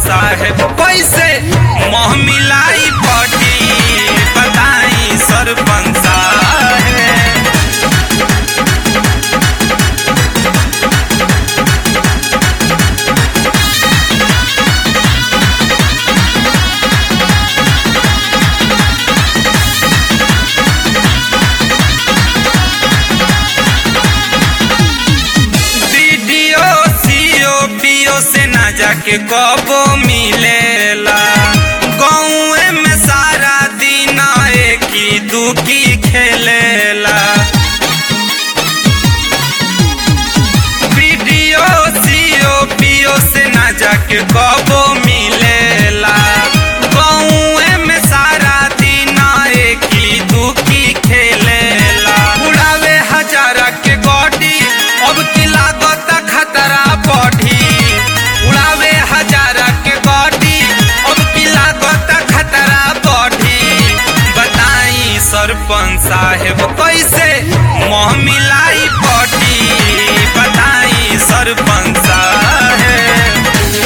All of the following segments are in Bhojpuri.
साहेब कैसे मोह मिलाई पटी बताई सरपंच साहेब वीडियो सीओ पीओ से ना जाके कबो मिलेला गाँव में सारा दिन एक ही दुखी खेलेला वीडियो सीओ पीओ से ना जाके कबो मिलेला गाँव में सारा दिन एक ही दुखी खेलेला उड़ावे हजारा के गोडी अब की लागत खतरा बढ़ी उड़ावे हजारा के गोडी अब की लागत खतरा बढ़ी बताई सरपंच साहेब कैसे मोह मिलाई पटी बताई सरपंच साहेब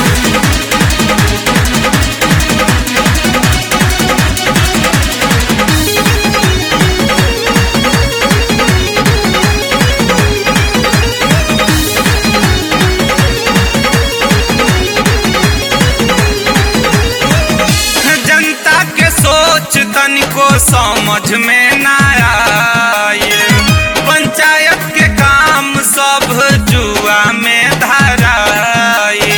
जनता के सोच तनिको समझ में ना आए पंचायत के काम सब जुआ में धराए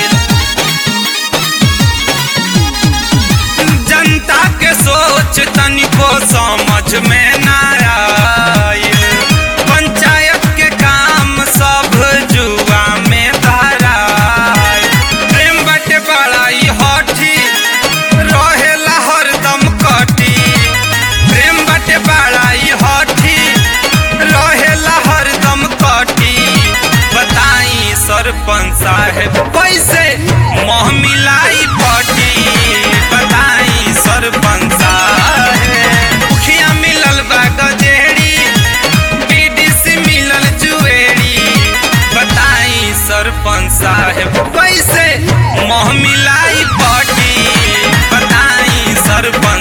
जनता के सोच तनिको समझ में ना आए पंचायत के काम सब जुआ में धराए प्रेम बटे बड़ाई हठी रहेला हरदम कटी प्रेम बटे बड़ाई हठी रहेला हरदम कटी बताई सरपंच साहेब कैसे मोह मिलाई पटी बताई सरपंच साहेब मुखिया मिलल बा गजेड़ी बीडीसी मिलल जुएड़ी बताई सरपंच साहेब कैसे मोह मिलाई पटी बताई सरपंच